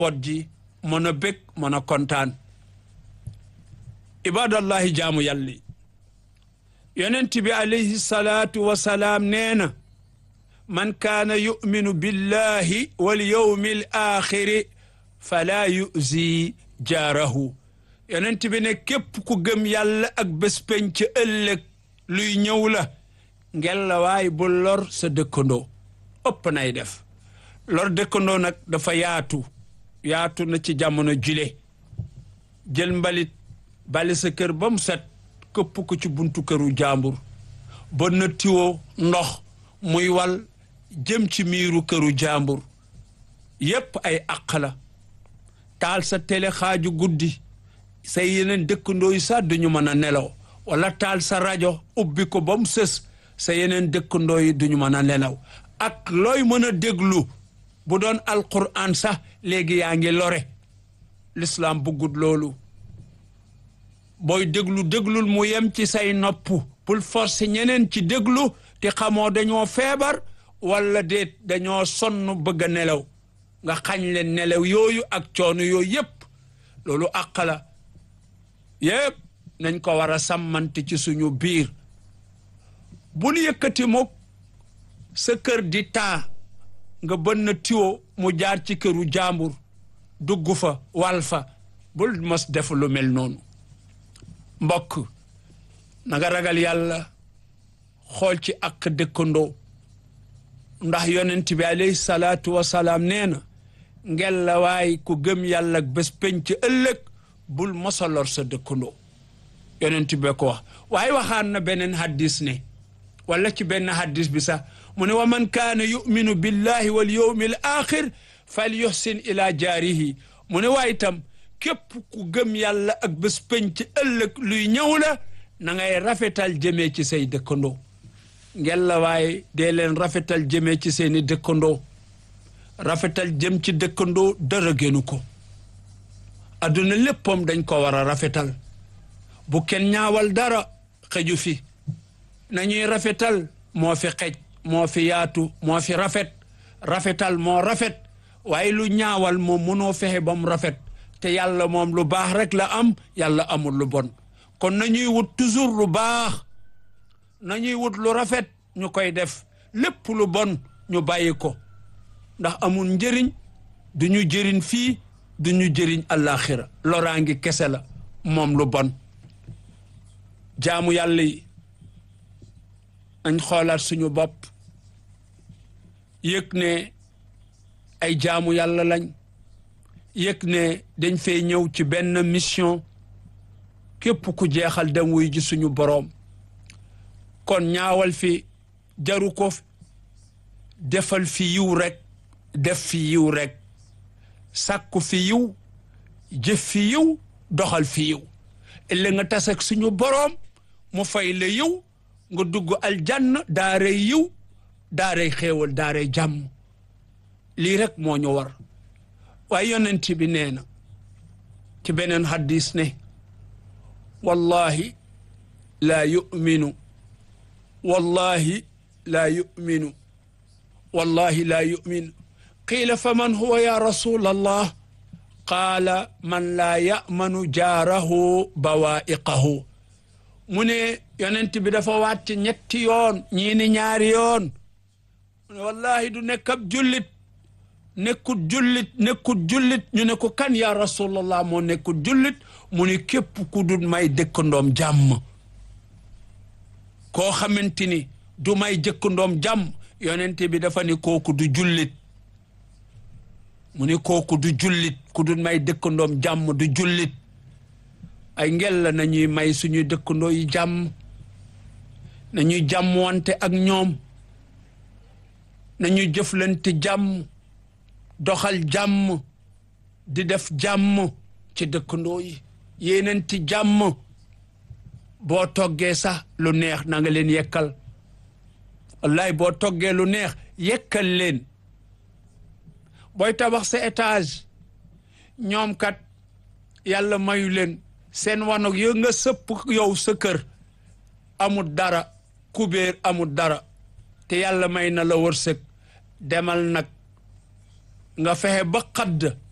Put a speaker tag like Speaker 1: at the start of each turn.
Speaker 1: pot ji mën a bég mën a kontaan ibadallahi jaamu yàlli yonent bi alayhi salaatu wasalaam nee na man kaana yuminu billahi wal yawmi al axiri falaa yuzi jaarahu yonent bi ne képp ku gëm yàlla ak bés penc ëllëg luy ñëw la ngella waay bu lor sa dëkkandoo ëpp nay def lor dëkkandoo nag dafa yaatu yaatu na ci jamono jile jël mbalit bali sa kër ba mu set këpp ko ci buntu këru jàmbur ba na tiwoo ndox muy wal jëm ci miiru këru jàmbur yépp ay àq la taal sa télé xaaju guddi say yeneen dëkkandoo yi sax duñu mën a nelaw wala taal sa rajo ubbi ko ba mu sës sa yeneen dëkkandoo yi duñu mën a nelaw ak looy mën a déglu bu doon alquran sax léegi yaa ngi lore l'islam bëggut loolu booy déglu déglul mu yem ci say nopp bul forcer ñeneen ci déglu te xamoo dañoo feebar wala déet dañoo sonn bëgg a nelaw nga xañ leen nelaw yooyu ak coono yooyu yépp loolu àq la yépp nañ ko war a sàmmante ci suñu biir bul yëkkati mukk sa kër di taa nga bënn tiwo mu jaar ci këru jàmbur dugg fa wal fa bul mos def lu mel noonu mbokk na nga ragal yàlla xool ci ak dëkkandoo ndax yonent bi alayhi salaatu wasalaam nee na ngel la waay ku gëm yàlla ak bés penc ëllëg bul mosalor sa dëkkandoo yonent bi ko wax waaye waxaan na beneen haddis ne wala ci benn haddis bi sax mu ne wa man kaana yuminu billahi wal yawmi al axir fal yuhsin ila jaarihi mu ne waaye itam képp ku gëm yàlla ak bés penc ëllëg luy ñëw la na ngay rafetal jëmee ci say dëkkandoo ngel la waaye dee leen rafetal jëmee ci seeni dëkkandoo rafetal jëm ci dëkkandoo dara génnu ko adduna léppam dañ ko war a rafetal bu kenn ñaawal dara xëju fi nañuy rafetal moo fi xej moo fi yaatu moo fi rafet rafetal moo rafet waaye lu ñaawal moom mënoo fexe ba mu rafet te yàlla moom lu baax rek la am yàlla amul lu bon kon nañuy wut toujours lu baax nañuy wut lu rafet ñu koy def lépp lu bon ñu bàyyi ko ndax amul njëriñ du ñu jëriñ fii du ñu jëriñ àllaaxira loraangi kese la moom lu bon jaamu yàlla yi nañ xoolaat suñu bopp yëg ne ay jaamu yàlla lañ yëg ne dañ fay ñëw ci benn mission képp ku jeexal dem wuy ji suñu boroom kon ñaawal fi jaru ko defal fi yiw rek def fi yiw rek sàkku fi yiw jëf fi yiw doxal fi yiw ëllëg nga tas ak suñu boroom mu fay la yiw nga dugg aljanna daaray yiw daaray xéewal daaray jàmm lii rek moo ñu war waaye yonent bi nee na ci beneen hadis ne wallahi laa yuminu wallahi laa yuminu wallahi laa yuminu qiila fa man huwa ya rasul allah qaala man laa yamanu jaarahu bawaiqahu mu ne yonent bi dafa waat ci ñetti yoon ñii ni ñaari yoon mu ne wallahi du nekk ab jullit nekkut jullit nekkut jullit ñu ne ko kan ya rasulallah moo nekkut jullit mu ne képp ku dul may dëkkandoom jàmm koo xamante ni du may jëkkandoom jàmm yonent bi dafa ne kooku du jullit mu ne kooku du jullit ku dul may dëkkandoom jàmm du jullit ay ngel la nañuy may suñuy dëkkandoo yi jàmm nañuy jàmm wante ak ñoom nañuy jëflante jàmm doxal jàmm di def jàmm ci dëkkandoo yi yéenanti jàmm boo toggee sax lu neex na nga leen yekkal wallaay boo toggee lu neex yekkal leen booy tabax sa étage ñoom kat yàlla mayu leen seen wanog yo nga sëpp yow sa kër amul dara kubéer amul dara te yàlla may na la wërsëg demal nag nga fexe ba xadd